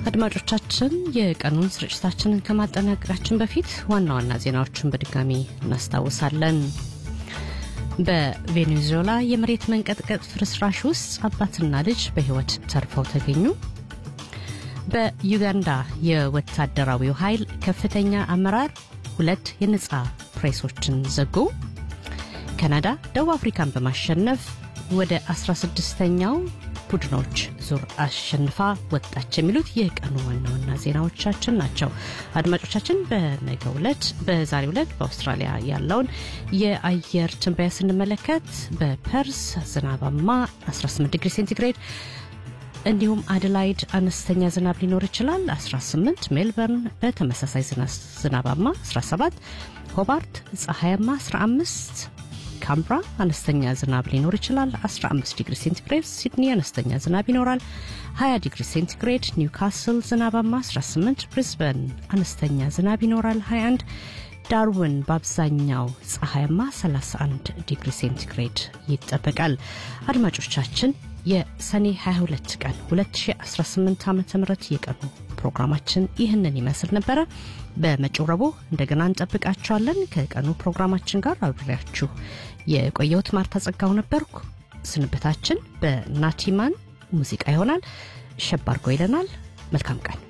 አድማጮቻችን የቀኑን ስርጭታችንን ከማጠናቀቃችን በፊት ዋና ዋና ዜናዎችን በድጋሚ እናስታውሳለን። በቬኔዙዌላ የመሬት መንቀጥቀጥ ፍርስራሽ ውስጥ አባትና ልጅ በሕይወት ተርፈው ተገኙ። በዩጋንዳ የወታደራዊው ኃይል ከፍተኛ አመራር ሁለት የነጻ ፕሬሶችን ዘጉ። ካናዳ ደቡብ አፍሪካን በማሸነፍ ወደ 16ኛው ቡድኖች ዙር አሸንፋ ወጣች። የሚሉት የቀኑ ዋና ዋና ዜናዎቻችን ናቸው። አድማጮቻችን በነገው ዕለት በዛሬው ዕለት በአውስትራሊያ ያለውን የአየር ትንበያ ስንመለከት በፐርስ ዝናባማ 18 ዲግሪ ሴንቲግሬድ እንዲሁም አደላይድ አነስተኛ ዝናብ ሊኖር ይችላል 18 ሜልበርን በተመሳሳይ ዝናባማ 17 ሆባርት ፀሐያማ 15 ካምብራ አነስተኛ ዝናብ ሊኖር ይችላል 15 ዲግሪ ሴንቲግሬድ ሲድኒ አነስተኛ ዝናብ ይኖራል 20 ዲግሪ ሴንቲግሬድ ኒውካስል ዝናባማ 18 ብሪስበን አነስተኛ ዝናብ ይኖራል 21 ዳርዊን በአብዛኛው ፀሐያማ 31 ዲግሪ ሴንቲግሬድ ይጠበቃል አድማጮቻችን የሰኔ 22 ቀን 2018 ዓ ም የቀኑ ፕሮግራማችን ይህንን ይመስል ነበረ በመጪው ረቡዕ እንደገና እንጠብቃችኋለን ከቀኑ ፕሮግራማችን ጋር አብሬያችሁ የቆየሁት ማርታ ጸጋው ነበርኩ ስንብታችን በናቲማን ሙዚቃ ይሆናል ሸባርጎ ይለናል መልካም ቀን